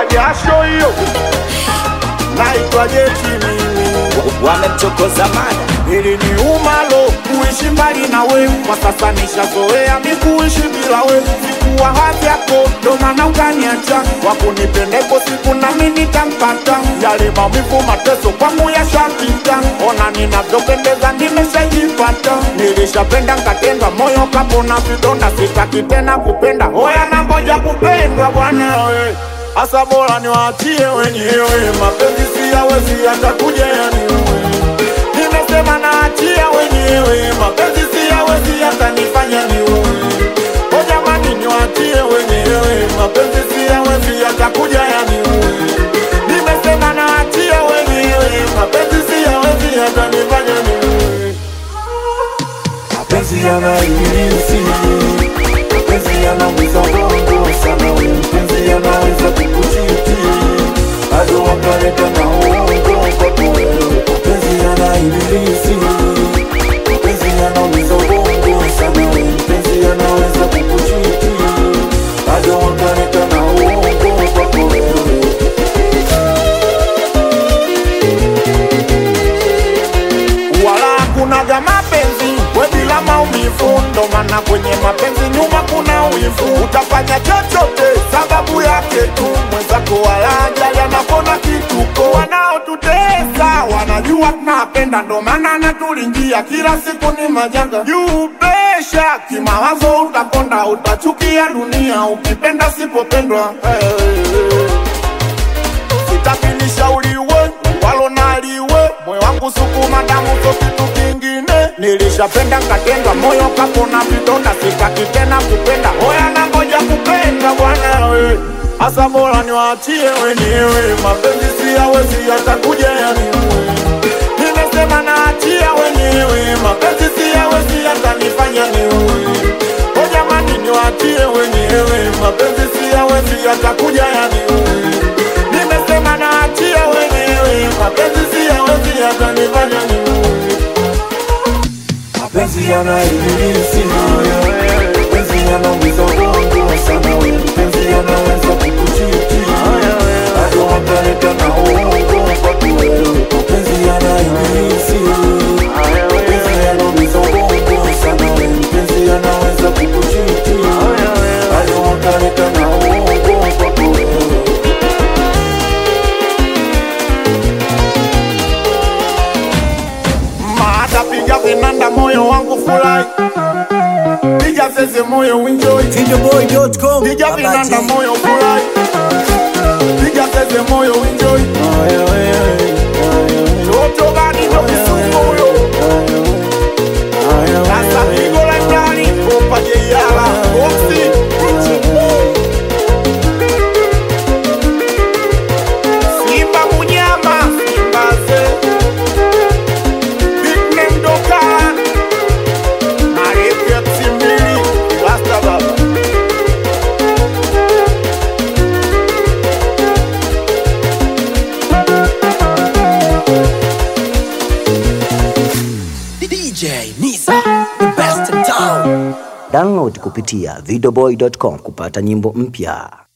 jasho hiyo naitwa jeti mimi wamemchokoza mada ili ni umalo kuishi mbali na we kwa sasa nishazoea mi kuishi bila we sikuwa hadhi yako ndo maana ukaniacha wakunipendeko siku nami nitampata yale maumivu mateso kwangu yashapita ona ninavyopendeza nimeshajipata nilishapenda nkatendwa moyo kapona vidonda sitaki tena kupenda hoya na ngoja kupendwa bwana we hasa bora niwaachie wenyewe mapenzi siyawezi yatakuja yaniue nimesema naachia wenyewe mapenzi siyawezi yatanifanya niue o jamani niwaachie wenyewe mapenzi siyawezi yatakuja yaniue nimesema naachia wenyewe mapenzi siyawezi yatanifanya niue mapenzi yanaibilisi mapenzi yanaumiza bongo sana we mpenzi yanaweza kukuchiti bado wakaleta na uongo kwako wewe mapenzi yanaibilisi mapenzi yanaumiza bongo sana we mpenzi yanaweza kukuchiti bado wakaleta na uongo kwako wewe wala hakunaga mapenzi we bila maumivu, ndo maana kwenye mapenzi nyuma kuna wivu. Utafanya chochote sababu yake tu, mwenzako wala ajali anapona kituko. Wanaotutesa wanajua tunapenda, ndo maana anatulingia kila siku ni majanga juu pesha kimawazo, utakonda utachukia dunia ukipenda sipopendwa hey, hey, hey sitaki nishauriwe walo naliwe moyo wangu sukuma damu so kitu kingine nilishapenda nkatendwa moyo kapona vidonda sitaki tena kupenda hoya na ngoja kupenda bwana we hasa bora niwaachie wenyewe mapenzi siyawezi yatakuja yaniue nimesema naachia wenyewe mapenzi siyawezi yatanifanya niue o jamani niwaachie wenyewe mapenzi siyawezi yatakuja yaniue nimesema naachia wenyewe mapenzi siyawezi yatanifanya niue mapenzi yanaibilisi mapenzi yanaumiza ubongo sana we mpenzi yanaweza kukuchiti bado wakaleta na uongo kwako wewe mapenzi yanaibilisi mapenzi yanaumiza ubongo sana we mpenzi yanaweza kukuchiti bado wakaleta na uongo kwako wewe Maata piga vinanda moyo wangu furahi piga zeze moyo enjoy Videoboy.com piga vinanda moyo furahi piga zeze moyo enjoy toto gani ndo kisuko huyo sasa pigo la ndani popa jeyala boksi Simba munyama Simba ze Big name doka Marefu ya tsimbili Rasta baba DJ Nisa the best in town Download kupitia videoboy.com kupata nyimbo mpya.